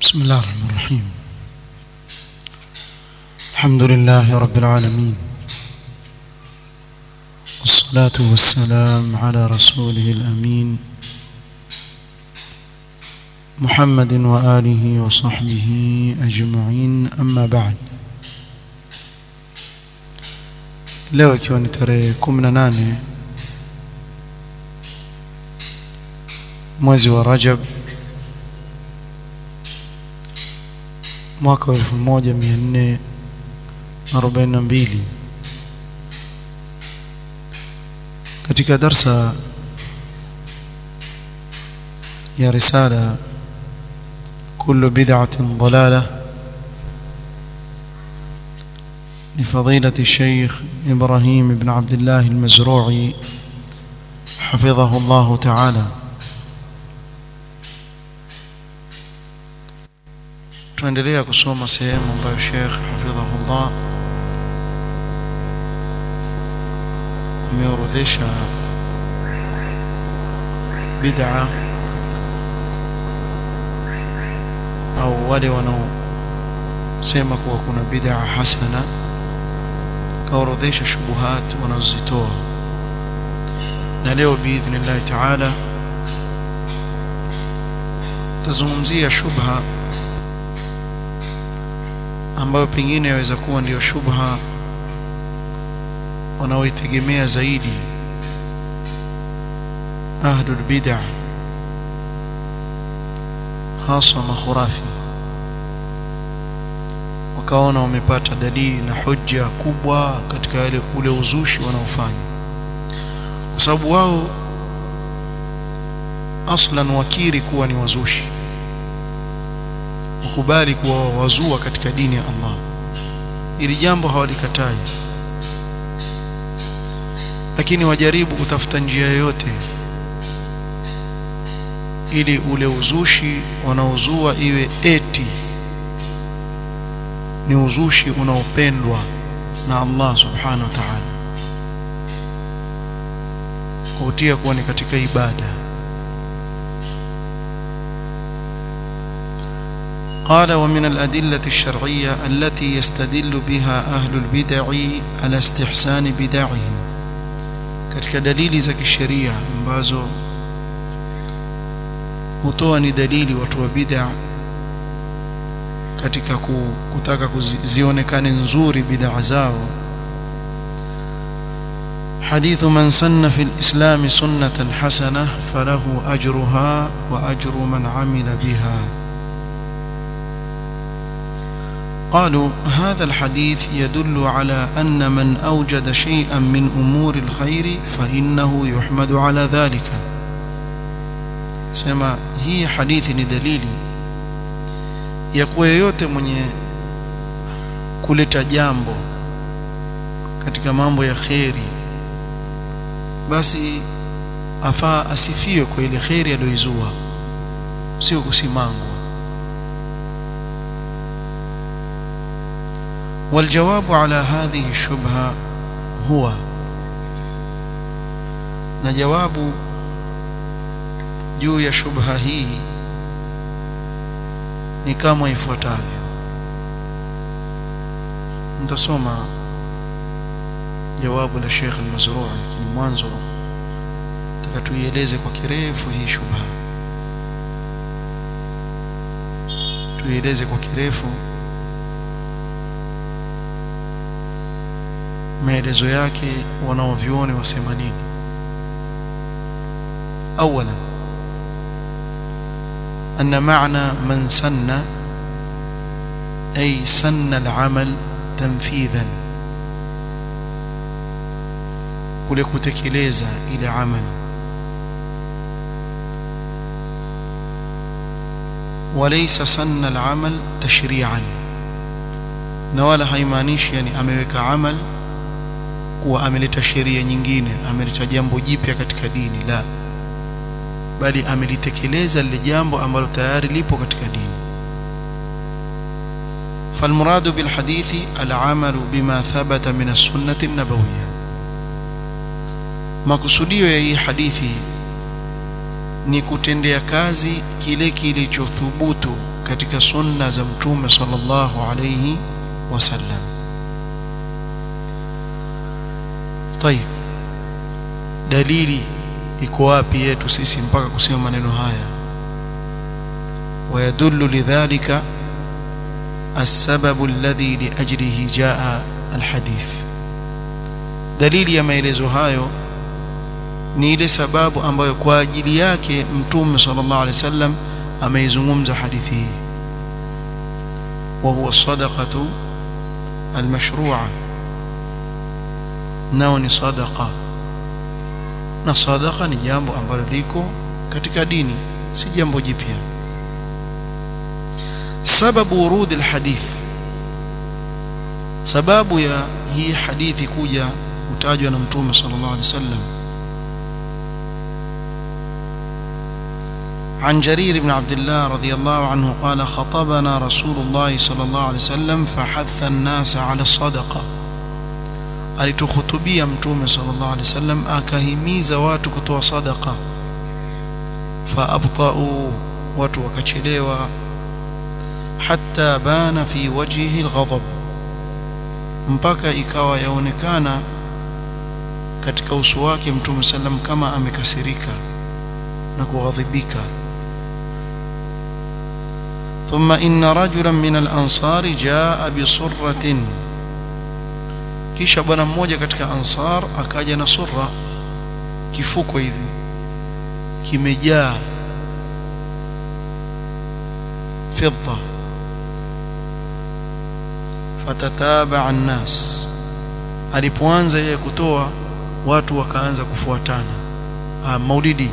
بسم الله الرحمن الرحيم الحمد لله رب العالمين والصلاة والسلام على رسوله الأمين محمد وآله وصحبه أجمعين أما بعد leo ikiwa ni tarehe 18 mwezi wa Rajab mwaka wa 1442 katika darsa ya risala kullu bid'atin dalalah لفضيلة الشيخ إبراهيم بن عبد الله المزروعي حفظه الله تعالى tunaendelea kusoma sehemu ambayo Sheikh hafidhahullah ameorodhesha bid'a au wale wanaosema kuwa kuna bid'a hasana kaorodhesha shubuhat wanazozitoa na leo biidhnillahi taala tazungumzia shubha ambayo pengine yaweza kuwa ndiyo shubha wanaoitegemea zaidi ahlul bid'ah hasa makhurafi wakaona wamepata dalili na hujja kubwa katika ile ule uzushi wanaofanya kwa sababu wao aslan wakiri kuwa ni wazushi wakubali kuwa wazua katika dini ya Allah ili jambo hawalikatai lakini wajaribu kutafuta njia yoyote ili ule uzushi wanaozua iwe eti ni uzushi unaopendwa na Allah subhanahu wa ta'ala kuutia kuwa ni katika ibada قال ومن الأدلة الشرعية التي يستدل بها أهل البدع على استحسان بدعهم katika dalili za kisheria ambazo hutoa ni dalili watu wa bid'a katika kutaka kuzionekane nzuri bid'a zao حديث من سن في الإسلام سنة حسنة فله أجرها وأجر من عمل بها قالوا هذا الحديث يدل على أن من أوجد شيئا من أمور الخير فإنه يحمد على ذلك سما هي حديث دليل yakuwa yoyote mwenye kuleta jambo katika mambo ya kheri basi afaa asifiwe kwa ile kheri aliyoizua sio kusimangwa والجواب على هذه الشبهة هو نجواب juu ya shubha hii ni kama ifuatavyo nitasoma jawabu la Sheikh al-Mazrui lakini mwanzo nataka tuieleze kwa kirefu hii shubha tuieleze kwa kirefu maelezo yake wanaovioni wasema nini اولا ان معنى من سن اي سن العمل تنفيذا kule kutekeleza ile amali وليس سن العمل تشريعا na wala haimaanishi yani ameweka amal kuwa ameleta sheria nyingine ameleta jambo jipya katika dini la bali amelitekeleza lile jambo ambalo tayari lipo katika dini فالمراد بالحديث العمل بما ثبت من السنة النبوية makusudio ya hii hadithi ni kutendea kazi kile kilichothubutu katika sunna za mtume sallallahu alayhi wasallam طيب dalili iko wapi yetu sisi mpaka kusema maneno haya ويدل لذلك السبب الذي لأجله جاء الحديث dalili ya maelezo hayo ni ile sababu ambayo kwa ajili yake mtume sallallahu alaihi wasallam ameizungumza hadithi hii wa huwa sadaqatu almashru'a nao ni sadaqa na sadaqa ni jambo ambalo liko katika dini si jambo jipya sababu urudi alhadith sababu ya hii hadithi kuja kutajwa na mtume sallallahu alaihi wasallam عن جرير بن عبد الله رضي الله عنه قال خطبنا رسول الله صلى الله عليه وسلم فحث الناس على الصدقة alitukhutubia mtume sallallahu alaihi wasallam akahimiza watu kutoa sadaqa faabtau watu wakachelewa hatta bana fi wajhihi alghadab mpaka ikawa yaonekana katika uso wake mtume sallam kama amekasirika na kughadhibika ثم إن رجلا من الأنصار جاء بصرة kisha bwana mmoja katika ansar akaja na surra kifuko hivi kimejaa fidda fatataba an-nas alipoanza yeye kutoa watu wakaanza kufuatana ah, maulidi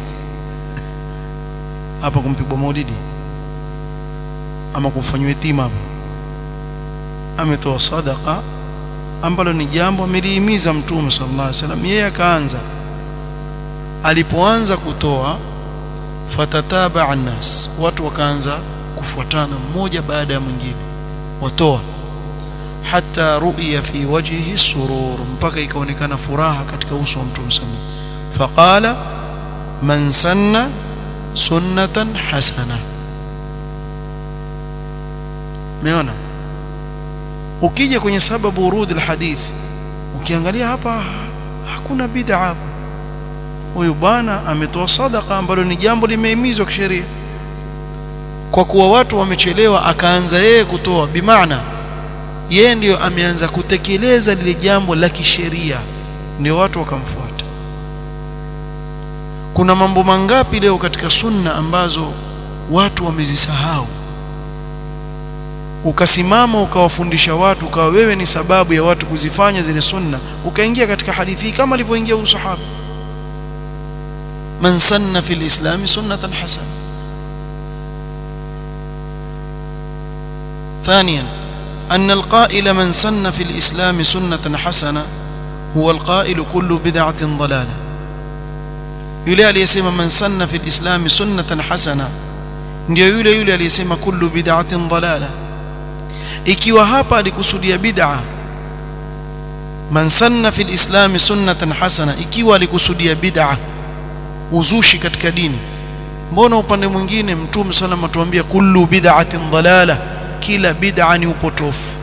hapa kumpigwa maulidi ama kufanywa yatima hapa ametoa sadaqa ambalo ni jambo amelihimiza mtume sallallahu alaihi wasallam yeye akaanza alipoanza kutoa fatataba annas watu wakaanza kufuatana mmoja baada ya mwingine watoa hata ru'ya fi wajhihi surur mpaka ikaonekana furaha katika uso wa mtume sallallahu faqala man sanna sunnatan hasana meona ukija kwenye sababu urudi alhadith ukiangalia hapa hakuna bid'a hapa huyu bwana ametoa sadaka ambalo ni jambo limehimizwa kisheria kwa kuwa watu wamechelewa akaanza yeye kutoa bimaana yeye ndiyo ameanza kutekeleza lile jambo la kisheria ndio watu wakamfuata kuna mambo mangapi leo katika sunna ambazo watu wamezisahau ukasimama ukawafundisha watu ukawa wewe ni sababu ya watu kuzifanya zile sunna ukaingia katika hadithi kama alivyoingia huyu sahaba man sanna fil islam sunnatan hasana ثانيا أن القائل من سن في الإسلام سنة حسنة هو القائل كل بدعة ضلالة يلي aliyesema man sanna fi al-islam sunnatan hasana ndio yule yule aliyesema kullu bid'atin dalala ikiwa hapa alikusudia bid'a man sanna fi al-islam sunnatan hasana ikiwa alikusudia bid'a uzushi katika dini mbona upande mwingine mtume sallam atuambia kullu bid'atin dalala kila bid'a ni upotofu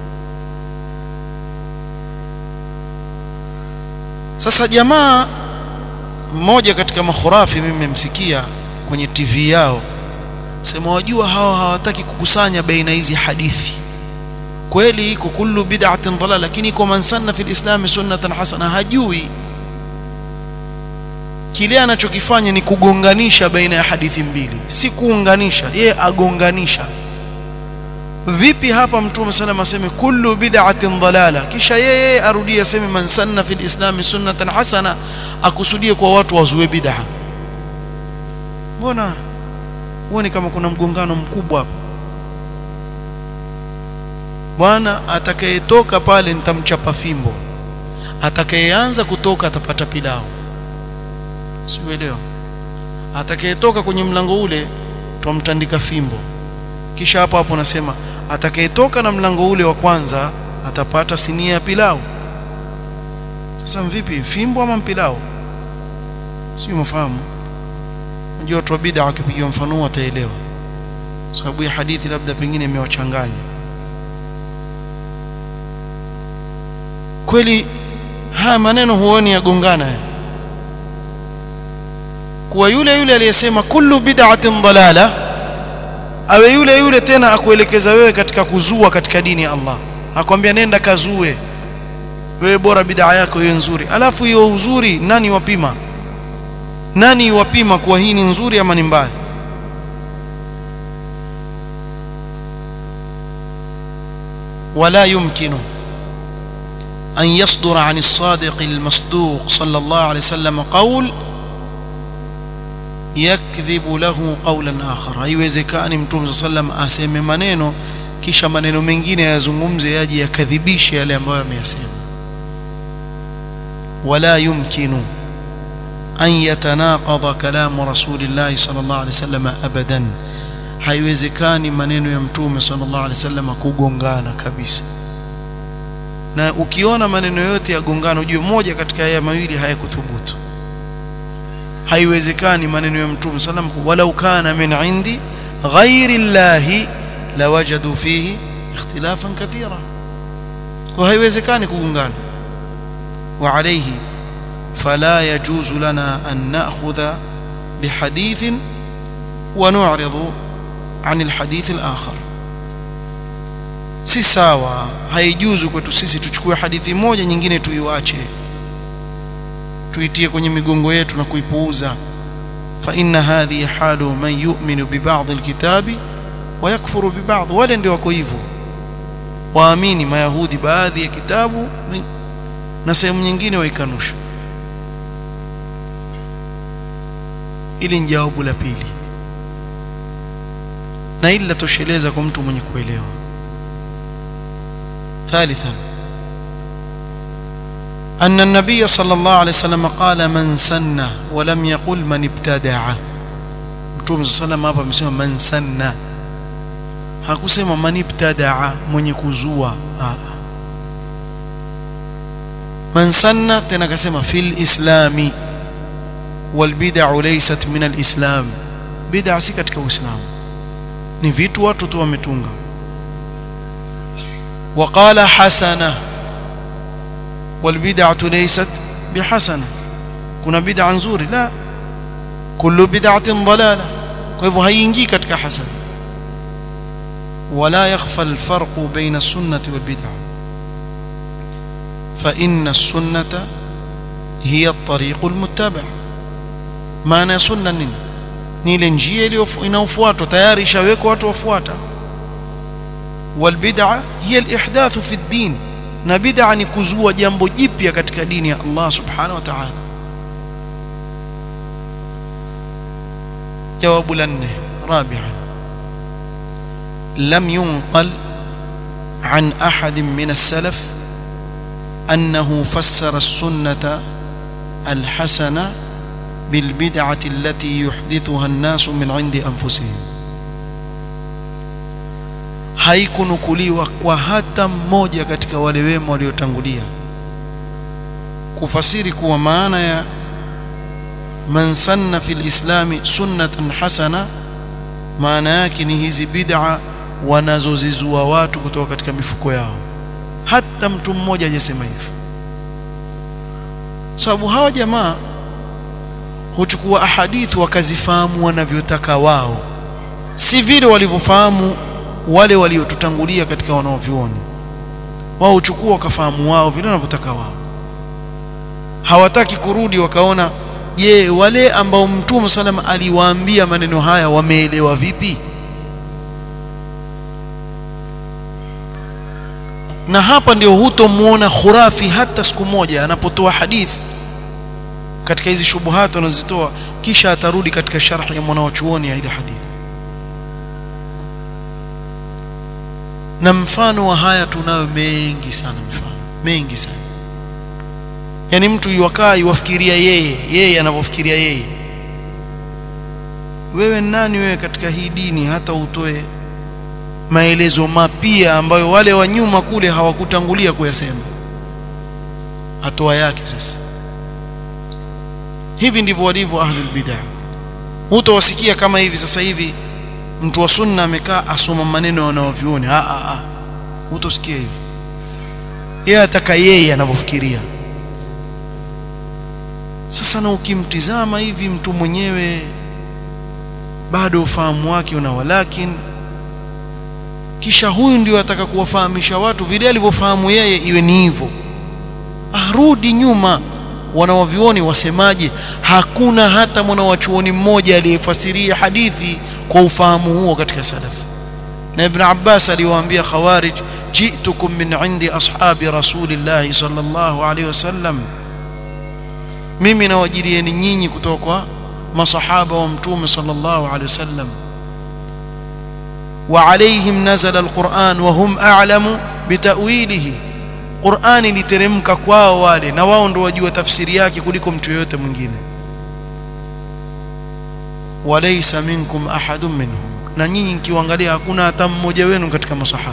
sasa jamaa mmoja katika makhurafi mimi nimemsikia kwenye TV yao sema wajua hawa hawataki kukusanya baina hizi hadithi kweli iko kullu bid'atin dalala lakini iko man sanna fil islam sunnatan hasana hajui kile anachokifanya ni kugonganisha baina ya hadithi mbili si kuunganisha yeye agonganisha vipi hapa mtume sallam aseme kullu bid'atin dalala kisha yeye arudie aseme man sanna fil islam sunnatan hasana akusudie kwa watu wazue bid'a mbona huoni kama kuna mgongano mkubwa hapa bwana atakayetoka pale nitamchapa fimbo atakayeanza kutoka atapata pilao siuelewa atakayetoka kwenye mlango ule twamtandika fimbo kisha hapo hapo nasema atakayetoka na mlango ule wa kwanza atapata sinia ya pilau sasa vipi fimbo ama pilau sio mafahamu unajua watu wa bid'a wakipigiwa mfano wataelewa sababu ya hadithi labda pengine imewachanganya kweli haya maneno huoni yagongana kuwa yule yule aliyesema kullu bid'atin dalala awe yule yule tena akuelekeza wewe katika kuzua katika dini ya Allah akwambia nenda kazue wewe bora bid'a yako hiyo nzuri alafu hiyo uzuri nani wapima nani wapima kuwa hii ni nzuri ama ni mbaya ولا يمكن أن يصدر عن الصادق المصدوق صلى الله عليه وسلم قول يكذب له قولا آخر haiwezekani mtume صلى الله عليه وسلم aseme maneno kisha maneno mengine yazungumze yaje yakadhibishe yale ambayo ameyasema ولا يمكن أن يتناقض كلام رسول الله صلى الله عليه وسلم أبدا haiwezekani maneno ya mtume sallallahu alaihi wasallam kugongana kabisa na ukiona maneno yote yagongana ujue moja katika haya mawili hayakuthubutu haiwezekani maneno ya mtume sallam walau kana min indi ghairi llahi lawajadu fihi ikhtilafan kathira kwa haiwezekani kugongana wa alayhi fala yajuzu lana an na'khudha bihadithin wa nu'ridu عن الحديث الآخر si sawa haijuzu kwetu sisi tuchukue hadithi moja nyingine tuiwache tuitie kwenye migongo yetu na kuipuuza fa inna hadhihi halu man yu'minu bi ba'd alkitabi wa yakfuru bi ba'd wale ndio wako hivyo waamini mayahudi baadhi ya kitabu na sehemu nyingine waikanusha ili ni jawabu la pili na hili latosheleza kwa mtu mwenye kuelewa ثالثا أن النبي صلى الله عليه وسلم قال من سن ولم يقل من ابتدع mtume صلى الله عليه وسلم hapa amesema man sanna hakusema man ibtadaa mwenye kuzua man sanna tena akasema fil islami wal bid'u laysat min al islam bid'a si katika uislamu ni vitu watu tu wametunga وقال حسنه والبدعه ليست بحسنه kuna bid'a nzuri la kullu bid'atin dalala kwa hivyo haiingii katika hasana ولا يخفى الفرق بين السنه والبدعه فان السنه هي الطريق المتبع maana sunna nini ni ile njia inayofuatwa tayari ishawekwa watu wafuata والبدعه هي الاحداث في الدين na bid'a ni kuzua jambo jipya katika dini ya Allah subhanahu wa ta'ala jawabu la nne rabi'an lam yunqal عن أحد من السلف أنه فسر السنة الحسنة بالبدعة التي يحدثها الناس من عند أنفسهم haikunukuliwa kwa hata mmoja katika wale wema waliotangulia kufasiri kuwa maana ya man sanna fil islami sunnatan hasana maana yake ni hizi bid'a wanazozizua watu kutoka katika mifuko yao hata mtu mmoja hajasema hivyo sababu hawa jamaa huchukua ahadithi wakazifahamu wanavyotaka wao si vile walivyofahamu wale waliotutangulia katika wanaovyuoni wao uchukua wakafahamu wao vile wanavyotaka wao hawataki kurudi wakaona je wale ambao mtume sallam aliwaambia maneno haya wameelewa vipi na hapa ndio hutomuona khurafi hata siku moja anapotoa hadithi katika hizi shubuhat anazitoa kisha atarudi katika sharhi ya mwanachuoni ya ile hadithi na mfano wa haya tunayo mengi sana mifano mengi sana yani mtu yuwakaa yuwafikiria yeye yeye anavyofikiria yeye wewe nani wewe katika hii dini hata utoe maelezo mapya ambayo wale wa nyuma kule hawakutangulia kuyasema hatua yake sasa hivi ndivyo walivyo ahlul bid'ah hutawasikia kama hivi sasa hivi mtu wa sunna amekaa asoma maneno wanaovioni a a a utosikia hivi yeye ataka yeye anavyofikiria sasa na ukimtizama hivi mtu mwenyewe bado ufahamu wake una walakin kisha huyu ndio ataka kuwafahamisha watu vile alivyofahamu yeye iwe ni hivyo arudi nyuma wanawavioni wasemaje hakuna hata mwanawachuoni mmoja aliyefasiria hadithi kwa ufahamu huo katika salaf na ibn Abbas aliwaambia khawarij jitukum min indi ashabi rasulillah sallallahu alaihi wasallam mimi nawajilieni nyinyi kutoka kwa masahaba wa mtume sallallahu alaihi wasallam وعليهم نزل القرآن وهم أعلم بتأويله قرآن لترمك kwao wale na wao ndio wajua tafsiri yake kuliko mtu yote mwingine walaysa minkum ahadun minhum na nyinyi mkiangalia hakuna hata mmoja wenu katika masahaba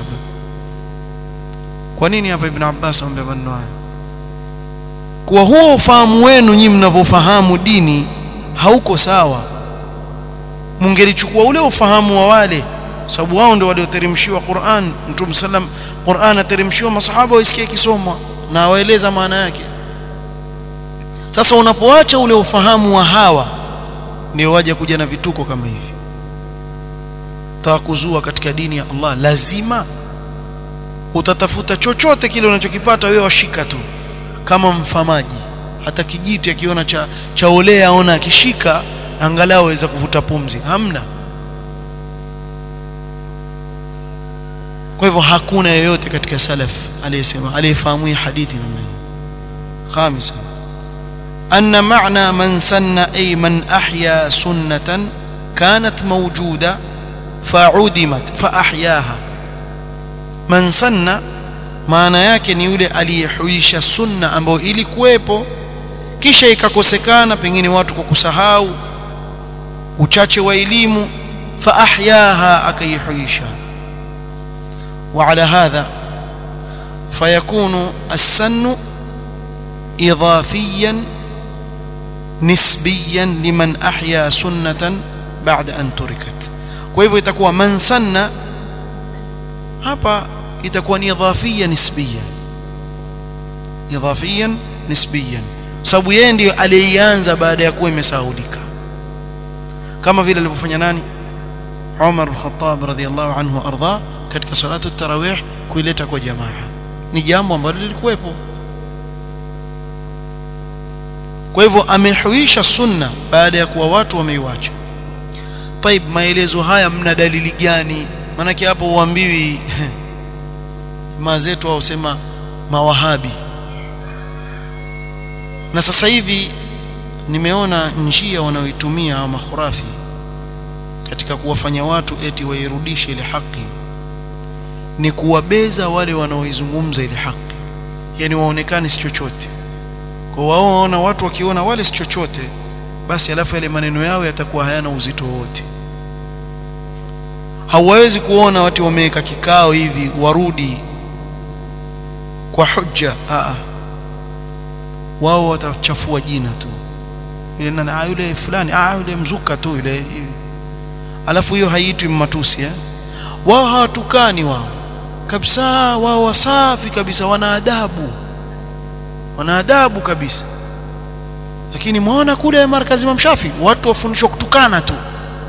kwa nini hapa ibn Abbas amwambia maneno haya kwa huo ufahamu wenu nyinyi mnavyofahamu dini hauko sawa mungelichukua ule ufahamu wa wale sababu wao ndio walioteremshiwa Qur'an Mtume sallam Qur'an ateremshiwa masahaba waisikie kisomwa na waeleza maana yake sasa unapoacha ule ufahamu wa hawa ndio waje kuja na vituko kama hivi tawakuzua katika dini ya Allah lazima utatafuta chochote kile unachokipata wewe washika tu kama mfamaji hata kijiti akiona cha chaolea aona akishika angalau aweza kuvuta pumzi hamna kwa hivyo hakuna yeyote katika salaf aliyesema aliyefahamu hadithi namna hii khamisa أن معنى من سن أي من أحيا سنة كانت موجودة فعدمت فأحياها من سن maana yake ni yule aliyehuisha sunna ambayo ilikuwepo kisha ikakosekana pengine watu kwa kusahau uchache wa elimu fa ahyaha akaihuisha وعلى هذا فيكون السن إضافيا نسبيا لمن أحيا سنة بعد أن تركت وهو itakuwa man sanna hapa itakuwa ni idhafia nisbiyan idhafiyan nisbiyan sababu yeye ndiyo aliyeanza baada ya kuwa imesahaulika kama vile alivyofanya nani Umar al-Khattab radhiyallahu anhu arda katika salatu tarawih kuileta kwa jamaa ni jambo ambalo lilikuwepo kwa hivyo amehuisha sunna baada ya kuwa watu wameiacha طيب maelezo haya mna dalili gani maanake hapo uambiwi jamaa zetu au sema mawahabi na sasa hivi nimeona njia wanaoitumia au makhurafi katika kuwafanya watu eti wairudishe ile haki ni kuwabeza wale wanaoizungumza ile haki yani waonekane si chochote kwa wao waona watu wakiona wale si chochote basi alafu yale maneno yao yatakuwa hayana uzito wote hawawezi kuona watu wameweka kikao hivi warudi kwa hujja a wao watachafua jina tu ile nani ah yule fulani ah yule mzuka tu yule alafu hiyo haiitwi matusi eh wao hawatukani wao kabisa wao wasafi kabisa wana adabu wana adabu kabisa lakini muona kule markazi mamshafi watu wafundishwa kutukana tu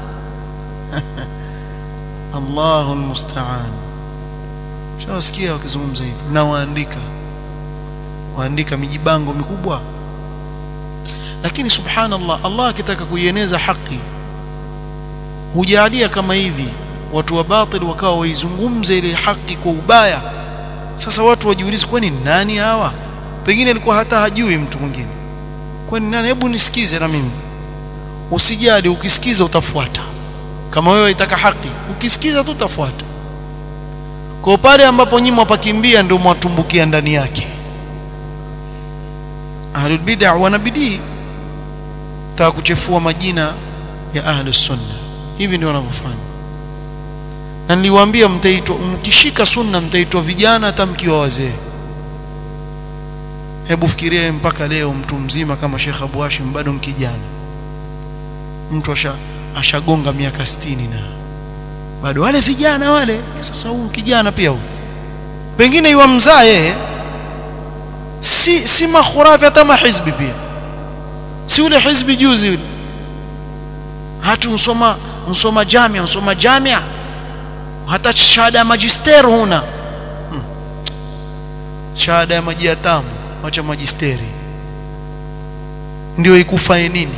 Allahu almusta'an shawasikia wakizungumza hivi na waandika waandika mijibango mikubwa lakini subhanallah Allah akitaka kuieneza haki hujalia kama hivi watu wa batil wakawa waizungumze ile haki kwa ubaya sasa watu wajiulize kwani nani hawa pengine alikuwa hata hajui mtu mwingine kwani nani hebu nisikize na mimi usijali ukisikiza utafuata kama wewe itaka haki ukisikiza tu utafuata kwa pale ambapo nyinyi mwapakimbia ndio mwatumbukia ndani yake ahlul bid'ah wana bidii taka kuchefua majina ya ahlus sunna hivi ndio wanavyofanya na niliwaambia mtaitwa mkishika sunna mtaitwa vijana hata mkiwa wazee hebu fikiria mpaka leo mtu mzima kama Sheikh Abu Hashim bado mkijana mtu asha ashagonga miaka 60 na bado wale vijana wale sasa huyu kijana pia huyu pengine iwa mzaa yeye si si makhurafi hata mahizbi pia si ule hizbi juzi ule hatu usoma usoma jamia usoma jamia hata shahada ya magister huna hmm. shahada ya maji ya tamu wacha magisteri ndio ikufae nini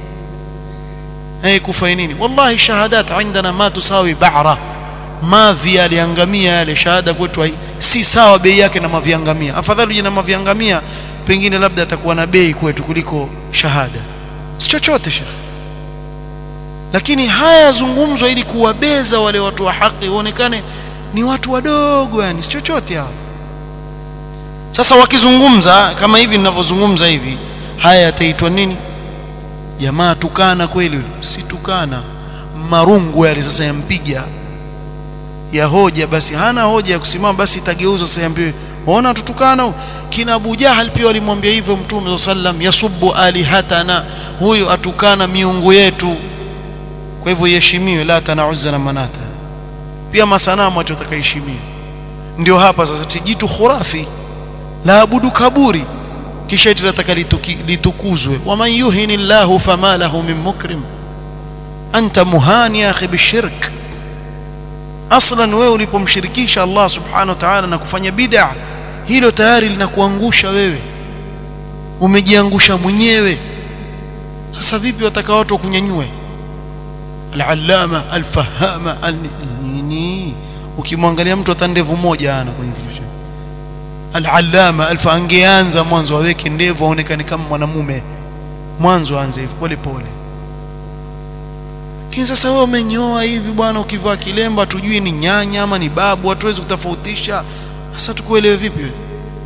ikufae nini wallahi shahadat عندنا ما تساوي بعره mavi aliangamia yale shahada kwetu si sawa bei yake na maviangamia afadhali jina maviangamia pengine labda atakuwa na bei kwetu kuliko shahada si chochote shekhi lakini haya yazungumzwa ili kuwabeza wale watu wa haki waonekane ni watu wadogo yani si chochote hao sasa wakizungumza kama hivi ninavyozungumza hivi haya yataitwa nini jamaa tukana kweli si tukana marungu yale sasa yampiga ya hoja basi hana hoja ya kusimama basi itageuzwa sasa yambiwe ona tutukana kina Abu Jahal pia walimwambia hivyo Mtume sallam yasubbu alihatana huyo atukana miungu yetu kwa hivyo iheshimiwe la tana uzza na manata pia masanamu watu watakaheshimiwa ndio hapa sasa tijitu khurafi la abudu kaburi kisha eti nataka litukuzwe waman yuhini llahu fama lahu min mukrim anta muhani ya akhi bishirk aslan wewe ulipomshirikisha Allah subhanahu wa ta'ala na kufanya bid'a hilo tayari linakuangusha wewe umejiangusha mwenyewe sasa vipi wataka watu kunyanyue al-allama al-fahama nini ukimwangalia mtu hata ndevu moja ana kwenye kichwa al-allama alfa angeanza mwanzo aweke ndevu aonekane kama mwanamume mwanzo aanze hivi pole pole lakini sasa wewe umenyoa hivi bwana ukivaa kilemba tujui ni nyanya ama ni babu hatuwezi kutofautisha sasa tukuelewe vipi wewe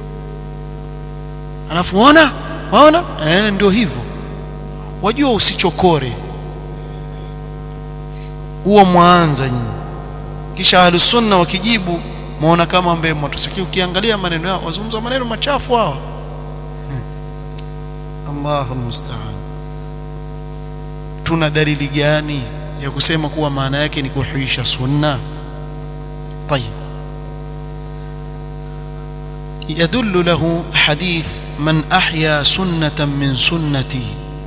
alafu ona waona eh ndio hivyo wajua usichokore huo mwanza nyinyi kisha ahlusunna wakijibu muona kama ambaye mtusiki ukiangalia maneno yao wazungumza maneno machafu hao Allahu musta'an tuna dalili gani ya kusema kuwa maana yake ni kuhuisha sunna طيب يدل له حديث من أحيا سنة من سنتي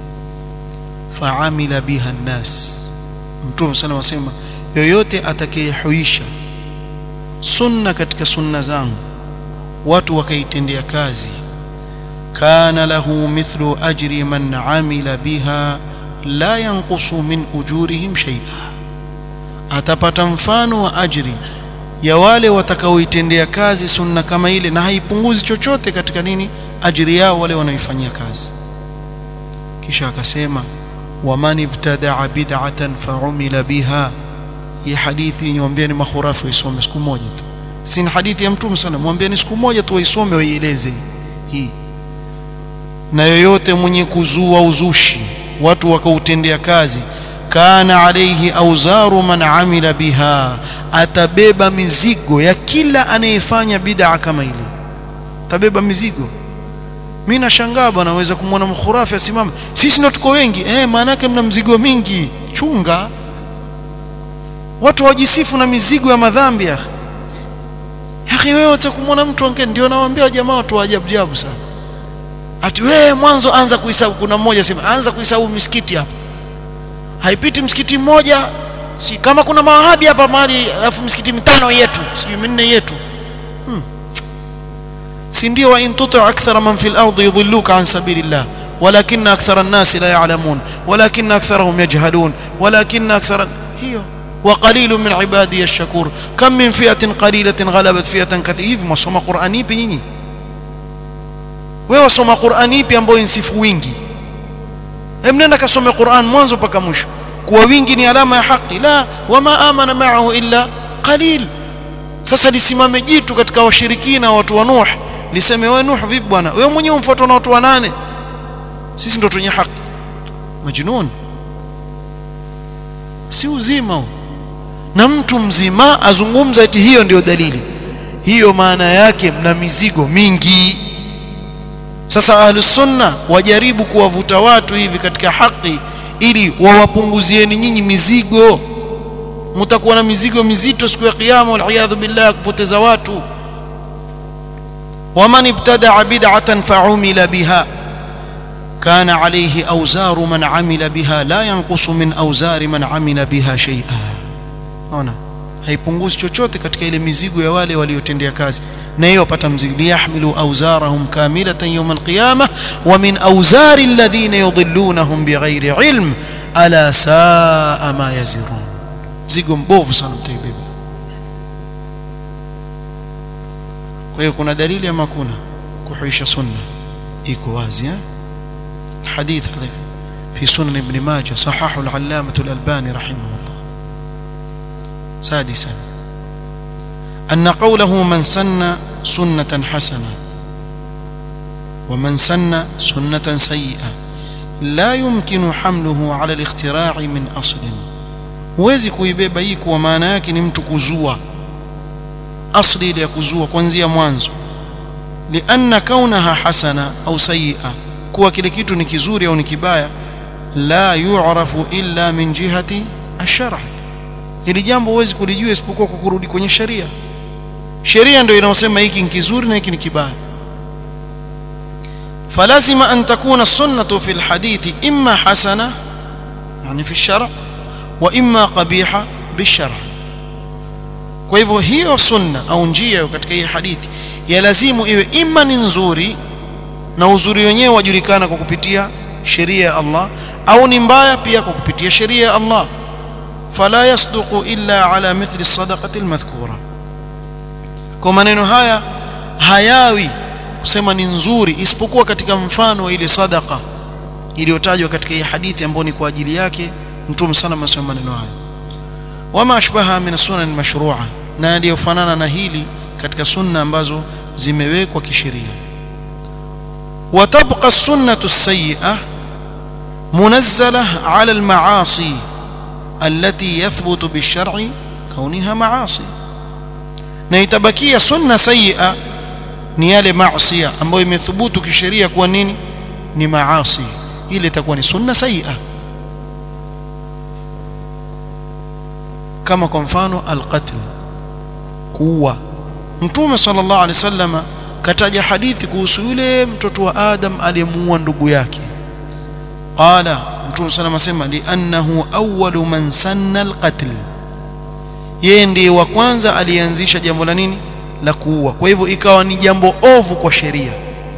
فعمل بها الناس mtume sana wasema yoyote atakayehuisha sunna katika sunna zangu watu wakaitendea kazi kana lahu mithlu ajri man amila biha la yanqusu min ujurihim shay'a atapata mfano wa ajri ya wale watakaoitendea kazi sunna kama ile na haipunguzi chochote katika nini ajri yao wale wanaoifanyia kazi kisha akasema waman ibtadaa bid'atan fa'umila biha hii hadithi niwaambieni makhurafi waisome siku moja tu si hadithi ya mtume sana mwambieni siku moja tu waisome waieleze hii na yoyote mwenye kuzua uzushi watu wakautendea kazi kana alayhi auzaru man amila biha atabeba mizigo ya kila anayefanya bid'a kama ile atabeba mizigo mimi nashangaa bwana naweza kumwona mkhurafi asimama sisi ndo tuko wengi eh maana yake mna mzigo mingi chunga watu wajisifu na mizigo ya madhambi ya akhi wewe utakumwona mtu ange ndio nawaambia jamaa watu wa ajabu ajabu sana ati wewe mwanzo anza kuhesabu kuna mmoja sema anza kuhesabu misikiti hapa haipiti msikiti mmoja si kama kuna mawahabi hapa mahali alafu msikiti mitano yetu sijui minne yetu hmm. si ndio wa in tuti akthara man fil ardi yudhilluka an sabilillah ولكن أكثر الناس لا يعلمون ولكن أكثرهم يجهلون ولكن أكثر هي وقليل من عبادي الشكور كم من فئة قليلة غلبت فئة كثيرة ما سوما قرآني بنيني wewe soma Qur'ani ipi ambayo insifu wingi hem nenda kasome Qur'an mwanzo mpaka mwisho kuwa wingi ni alama ya haki la wama amana ma'ahu illa qalil sasa lisimame jitu katika washirikina watu wa Nuh liseme wewe Nuh vipi bwana wewe mwenyewe umfuatwa na watu wanane sisi ndo tunye haki majnun si uzima huu na mtu mzima azungumza eti hiyo ndio dalili hiyo maana yake mna mizigo mingi sasa ahlus sunna wajaribu kuwavuta watu hivi katika haki ili wawapunguzieni nyinyi mizigo mtakuwa na mizigo mizito siku ya kiyama waliyadhu billah kupoteza watu waman ibtadaa bid'atan fa'umila biha kana alayhi awzaru man amila biha la yanqusu min awzari man amila biha shay'a ona haipunguzi chochote katika ile mizigo ya wale waliotendea kazi na hiyo wapata mzigo liyahmilu awzarahum kamilatan yawm alqiyamah wa min awzari alladhina yudhillunahum bighairi ilm ala saa ma yazirun mzigo mbovu sana mtaibeba kwa hiyo kuna dalili ama kuna kuhuisha sunna iko wazi eh الحديث هذا في سنن ابن ماجه صححه العلامة الألباني رحمه الله سادسا أن قوله من سن سنة حسنة ومن سن سنة سيئة لا يمكن حمله على الاختراع من أصل huwezi kuibeba hii kwa maana yake ni mtu kuzua asli ile ya kuzua kuanzia mwanzo lianna kaunaha hasana au sayia kuwa kile kitu ni kizuri au ni kibaya la yu'rafu illa min jihati ash-shar' hili jambo huwezi kulijua isipokuwa kwa kurudi kwenye sheria sheria ndio inaosema hiki ni kizuri na hiki ni kibaya فلازم أن تكون السنة في الحديث إما حسنة يعني في الشرع وإما قبيحة بالشرع kwa hivyo hiyo sunna au njia katika hii hadithi ya lazimu iwe ima ni nzuri na uzuri wenyewe wajulikana kwa kupitia sheria ya Allah au ni mbaya pia kwa kupitia sheria ya Allah fala yasduqu illa ala mithli sadaqati almadhkura kwa maneno haya hayawi kusema ni nzuri isipokuwa katika mfano wa ile sadaqa iliyotajwa katika hii hadithi ambayo ni kwa ajili yake mtume sana amesema maneno haya wama ashbaha min sunan mashru'a na yaliyofanana na hili katika sunna ambazo zimewekwa kisheria وتبقى السنة السيئة منزلة على المعاصي التي يثبت بالشرع كونها معاصي نيتبكية سنة سيئة ni yale maasiya ambayo imethubutu kisheria kuwa nini ni maasi ile itakuwa ni sunna saia kama kwa mfano alqatl kuua mtume sallallahu alaihi wasallam kataja hadithi kuhusu yule mtoto wa adam aliyemuua ndugu yake qala mtume sallallahu asema liannahu awwalu man sanna alqatl yeye ndiye wa kwanza alianzisha jambo la nini la kuua kwa hivyo ikawa ni jambo ovu kwa sheria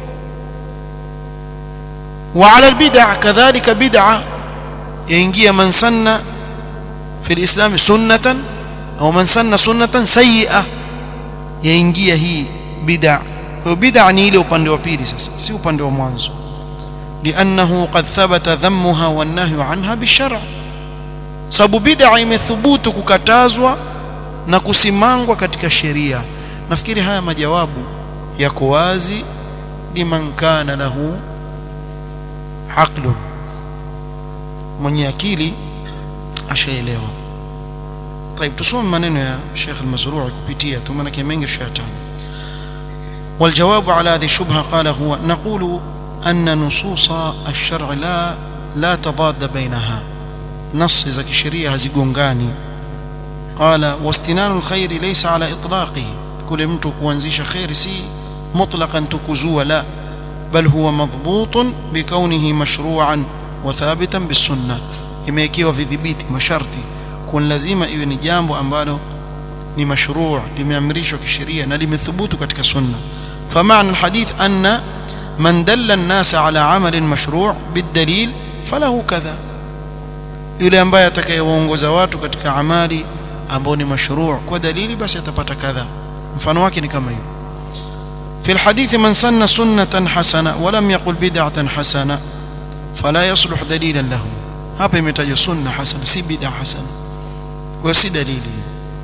wa ala albid'a kadhalika bid'a yaingia man sanna fi alislam sunnatan au man sanna sunnatan sayyi'a yaingia hii bid'a kwa bid'a ni ile upande wa pili sasa si upande wa mwanzo لانه قد ثبت ذمها والنهي عنها بالشرع sababu bid'a imethubutu kukatazwa na kusimangwa katika sheria nafikiri haya majawabu yako wazi liman kana lahu aqlu mwenye akili ashaelewa طيب tusome maneno ya Sheikh al-Mazrui kupitia tu maana mengi tushayataja والجواب على هذه الشبهه قال هو نقول أن نصوص الشرع لا لا تضاد بينها نص za kisheria hazigongani قال واستنان الخير ليس على إطلاقه kule mtu kuanzisha khairi si mutlaqan tukuzua la bal huwa madhbutun bikaunihi mashru'an wa thabitan bisunna imewekewa vidhibiti masharti kun lazima iwe ni jambo ambalo ni mashru' limeamrishwa kisheria na limethubutu katika sunna فمعنى الحديث أن من دل الناس على عمل مشروع بالدليل فله كذا yule ambaye atakayewaongoza watu katika amali ambao ni mashruu kwa dalili basi atapata kadha mfano wake ni kama hiyo في الحديث من سن سنة حسنة ولم يقل بدعة حسنة فلا يصلح دليلا له hapa imetajwa sunna hasana si bid'a hasana kwa si dalili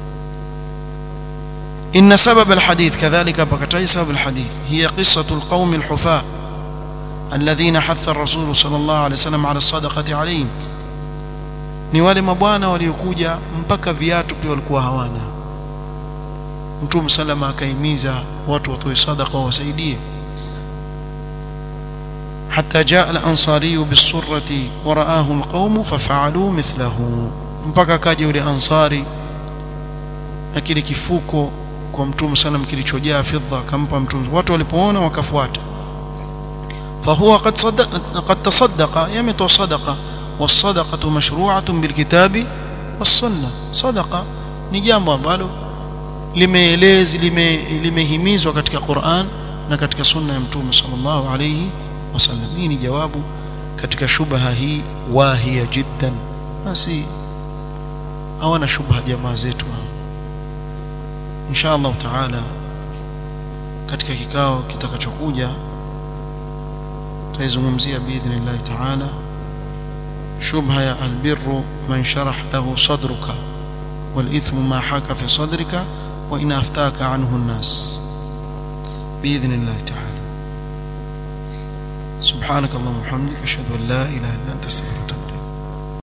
إن سبب الحديث كذلك بكتاي سبب الحديث هي قصة القوم الحفاة الذين حث الرسول صلى الله عليه وسلم على الصدقة عليهم ni wale mabwana waliokuja mpaka viatu pia walikuwa hawana mtume salama akaimiza watu watoe sadaqa wasaidie حتى جاء الأنصاري بالسرة ورآه القوم ففعلوا مثله mpaka kaja yule ansari na kile kifuko kwa mtume sana kilichojaa fedha akampa mtume watu walipoona wakafuata فهو قد صدق قد تصدق يمت صدقه والصدقه مشروعه بالكتاب والسنه صدقه ni jambo ambalo limeelezi limehimizwa katika Qur'an na katika sunna ya mtume sallallahu alayhi wasallam hii ni jawabu katika shubha hii wahia jiddan basi hawana shubha jamaa zetu insha Allah taala katika kikao kitakachokuja tutaizungumzia biidhnillah taala shubha ya albirru man sharah lahu sadruka والإثم ما حاك في صدرك وإن أفتاك عنه الناس بإذن الله تعالى سبحانك اللهم وبحمدك أشهد أن لا إله إلا أنت أستغفرك